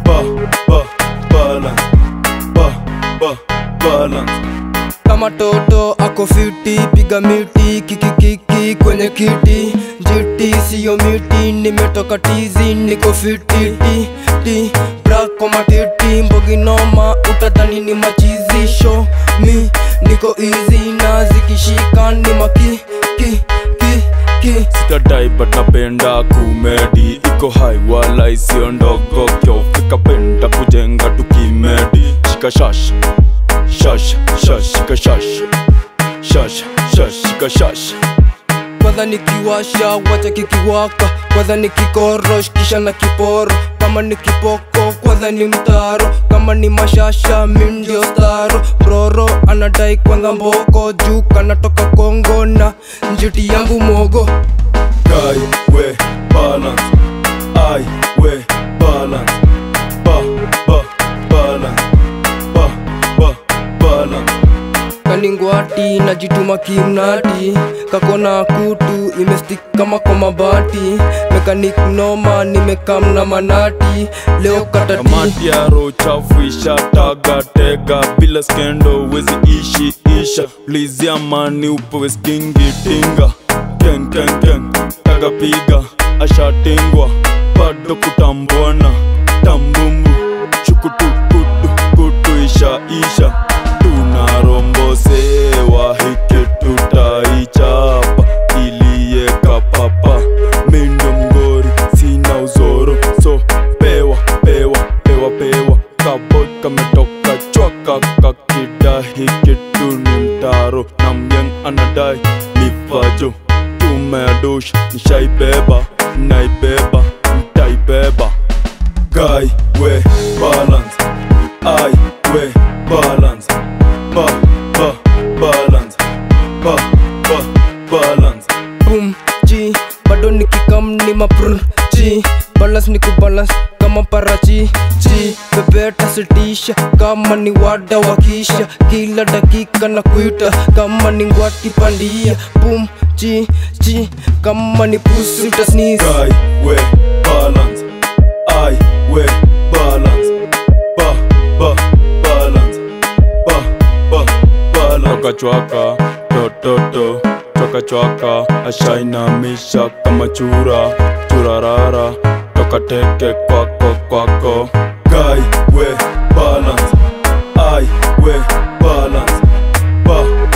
ba ba balance ba ba balance kama toto ako fiti piga miti kikikiki kwenye kiti jiti siyo miti nimetoka tizi niko fiti ti ti brako matiti mboginoma utadhani ni machizi show mi niko easy na zikishika ni maki ki ki ki sitadai but napenda kumedi iko hai wala isiyo ndogo kyofika penda kujenga tukimedi shika shash shash shash shika shash shash shash shika shash kwanza nikiwasha wacha kikiwaka kwanza nikikorosh kisha na kiporo kama ni kipoko kwanza ni mtaro kama ni mashasha mi ndio staro broro anadai kwanza mboko juu kanatoka kongo na njiti yangu mogo Guy, we balance. I, we balance. Ba, ba, balance. Ba, ba, balance. kaningwati najituma kimnati kakona kutu imestik kama kwa mabati mekanik noma nimekam na manati leo katati kamati ya roho chafu ishataga tega bila skendo wezi ishi isha lizi amani upewe stingi tinga ken ken ken taga piga ashatingwa bado kutambuana tambumbu shukutukutu kutu isha isha tunarombosewa hiki tutaichapa iliyeka papa mindo mgori sina uzoro so pewa pewa pewa pewa kaboy kametoka chwaka kakida hiki tu ni mtaro na myeng anadai livajo tumeadosh nishaibeba naibeba ntaibeba guy we balance I we balance ba ba balance ba ba balance boom ji bado nikikam ni maprr ji balance ni kubalance kama parachi ji bebeta sitisha kama ni wada wakisha kila dakika na kuita kama ni ngwati pandia boom ji ji kama ni pusi utasneeze guy we balance I we balance ba ba balance ba ba balance chwaka chwaka to to to chwaka chwaka ashainamisha kama chura churarara toka teke kwako kwako guy we balance I we balance ba